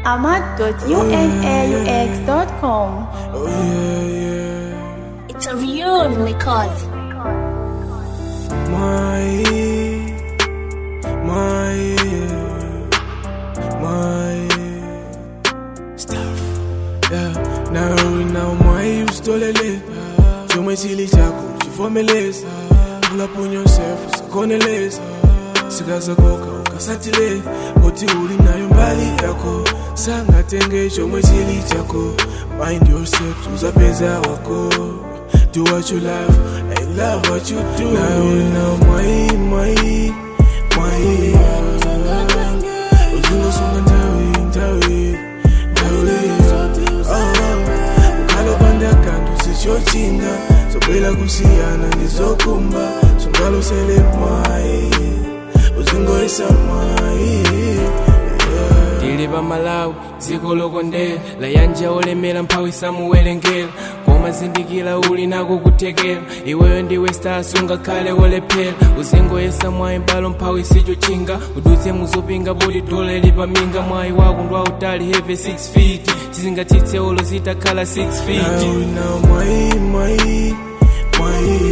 ahmad.unaux.com. Oh yeah, yeah. It's a real record. My, my, my stuff. Yeah. Now we know my ustolele. Chomwe chili chako chivomeleza. Pull up on yourself usakoneleza. sikazakoka ukasatile kuti uli nayo mbali yako sangatenge chomwe chili chako mind yourself uzapeza wako do what you love and love what you do now now my my my uzingosunga ndawi ndawi ndawi oh ukhalopanda kantu sichochinga zobwela kusiyana ndizokumba sungalosele mwayi uzingoyisa mwayi yeah. tili pa malawi dziko lokondera layanja olemera mphawi samuwerengera koma zindikira uli nako kuthekera iweyo ndiwe stars ungakhale wolephera uzingoyesa mwayi mbalo mphawi sichochinga udutse muzopinga poti dola lipaminga mwayi wako ndwautali heve 6 feet chizingathitse olo zitakhala 6 feet Now, now, my, my, my,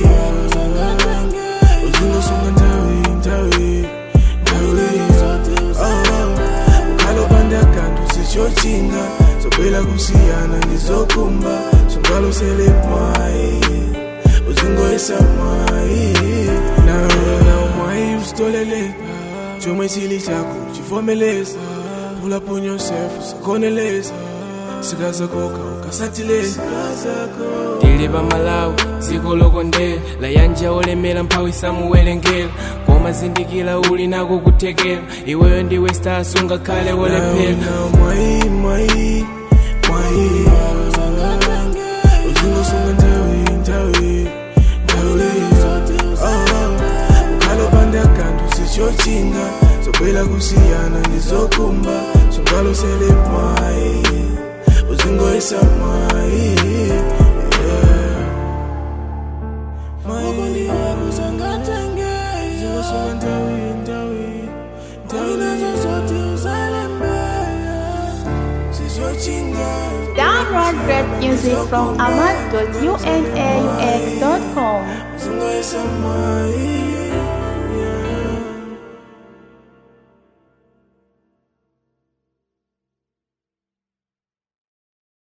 uzingosunga ndawi ndawi ndawi oh ukhalopanda kantu sichochinga zobwela kusiyana ndizokumba sungalosele mwayi uzingoyisa mwayi nawe nawe mwayi usitolele chomwe chili chako chivomeleza pull up on yourself usakoneleza sikazakoka ukasatileza tili pa malawi dziko lokondera layanja olemera mphawi samuwerengera koma zindikira uli nako kuthekera iweyo ndiwe stars ungakhale wolephera Now, my, my, my, uzingosunga ndawi ndawi ndawi oh ukhalopanda kantu sichochinga zobwela kusiyana ndizokumba sungalosele mwayi uzingoyisa mwayi yeah. Mwayi, uzingosunga ndawi ndawi ndawi sichochinga Download great music from ahmad.unaux.com. Uzingoyisa mwayi